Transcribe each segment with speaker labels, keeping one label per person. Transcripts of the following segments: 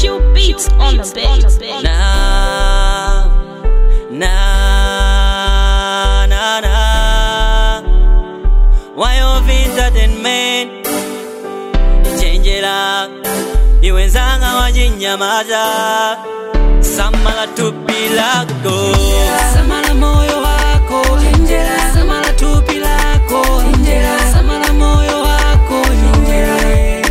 Speaker 1: Q beats on the bass.
Speaker 2: Na, na, na, na. Why of entertainment? Chenjera, iwenzanga wajinyamaza, samala tupi lako.
Speaker 3: Samala moyo wako Injera Samala tupi lako Injera Samala moyo wako Injera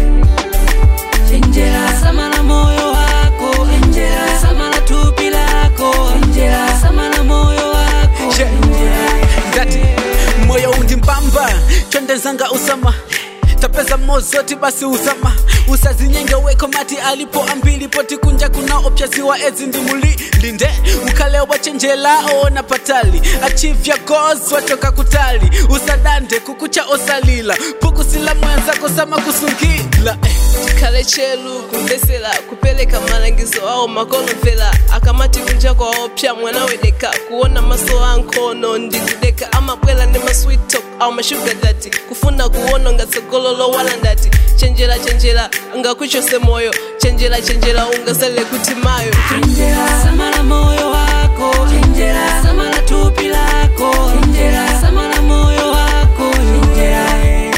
Speaker 3: Injera Samala moyo wako Injera Samala tupi lako Injera Samala moyo wako
Speaker 4: She- ngati moyo undi mbamba twendezanga usama tapeza mozoti basi usama usazinyenge weko mati alipo ambili poti kunja kuna opyaziwa ezi ndi muli linde ukhale wachenjela ona patali achivya goals watoka kutali usadande kukucha osalila pukusila mwenzako sama kusungila eh.
Speaker 5: kale chelu kumvesera kupeleka malangizo ao makonomvera akamati kunja kwaopya mwana wedeka kuona maso ankono ndikudeka amabwela ndi masweet talk au mashuga dati kufuna kuona ngatsogololo wala ndati chenjera chenjera ngakuchose moyo chenjera chenjera ungasale kuti mayo
Speaker 3: Injera Samala moyo wako Injera Samala tupi lako Injera Samala moyo wako Injera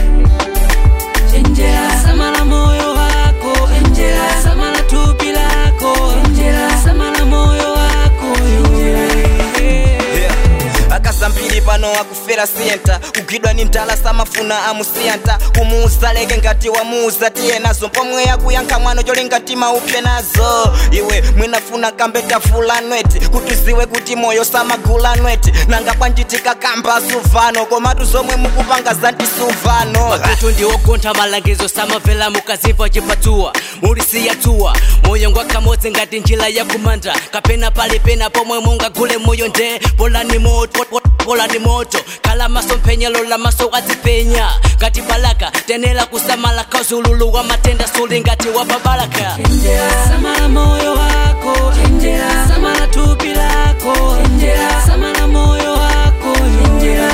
Speaker 3: Injera Samala moyo wako Injera Samala tupi lako Injera Samala moyo wako Injera
Speaker 6: akasambiri pano akufera senta kugwidwa ni mtala samafuna amusiyanta kumuuza leke ngati wamuuza tiye nazo pomwe yakuyankha mwano choli ngati maupye nazo iwe mwinafuna kambe tafula nweti kuti ziwe kuti moyo samagula nweti nanga bwanjitika kamba suvano komatu zomwe mukupanga zantisuvano
Speaker 2: makutu ndiwogontha malangizo samamvera mukazimva chipatsuwa mulisiya tsuwa moyo ngwakamodzi ngati njira yakumanda kapena palipena pomwe mungagule moyo nde polani moto polani moto kala maso mphenyelo la maso adzipenya ngati balaka tenera kusamala kauzululu wa matenda suli ngati wa babalaka
Speaker 3: Injera Samala moyo wako Injera Samala tupi lako Injera Samala moyo wako Injera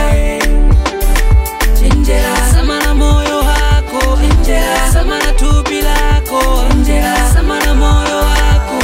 Speaker 3: Injera Samala moyo wako Injera Samala tupi lako Injera Samala moyo wako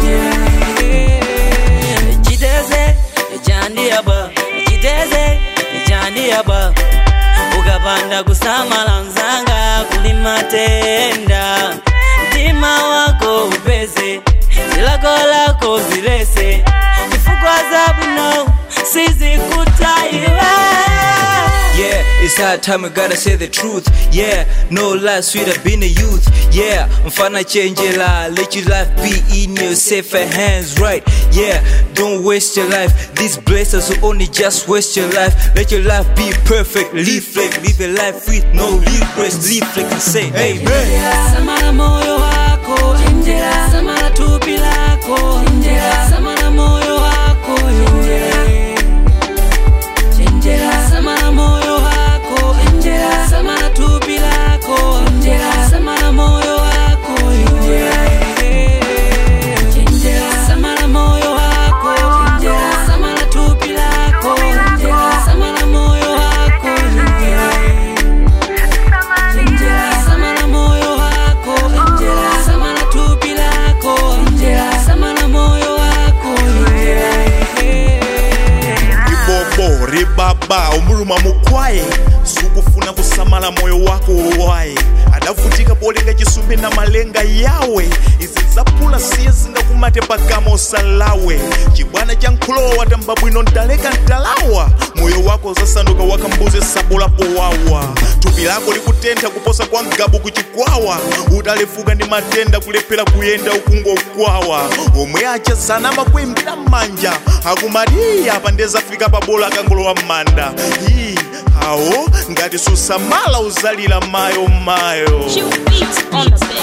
Speaker 3: Injera
Speaker 2: chiteze chandiyaba chiteze chandiyaba ukapanda kusamala mzanga kuli matenda mtima wako upeze zilako lako zilese chifukwa zabwino sizikutaiwe
Speaker 7: Yeah, it's high time we gotta say the truth. Yeah, no lie, sweet I've been a youth. Yeah, mfana change your life, let your life be in your safer hands, right? Yeah, don't waste your life. These blessings will only just waste your life. Let your life be perfect. Live flex, live a life with no regrets. Live flex and say, Amen.
Speaker 3: Injera Samala moyo wako Injera Samala tupi lako Injera Samala moyo wako Injera Injera Samala moyo wako Injera Samala tupi lako Injera Samala moyo wako Injera Injera Samala moyo wako Injera Samala tupi lako Injera Samala moyo wako Injera Injera Samala moyo wako Injera Samala tupi lako Injera Samala moyo wako Injera
Speaker 8: ribobo ribaba umuluma mukwaye sukufuna kusamala moyo wako wowaye adavutika polenga chisumbi na malenga yawe izi zapula siye zingakumate pagama osalawe chibwana cha nkhulowa watamba bwino ndaleka ntalawa moyo wako uzasanduka wakambuze sabula powawa thupi lako likutentha kuposa kwa mgabu kuchikwawa utalefuka ndi matenda kulephera kuyenda ukungokwawa omwe acha sanama kuimbira m'manja akumati "Ii, apa ndezafika pabola akangolowa m'manda Ii, awo ngati susamala uzalira mayo mayo
Speaker 1: Q beats on the bass.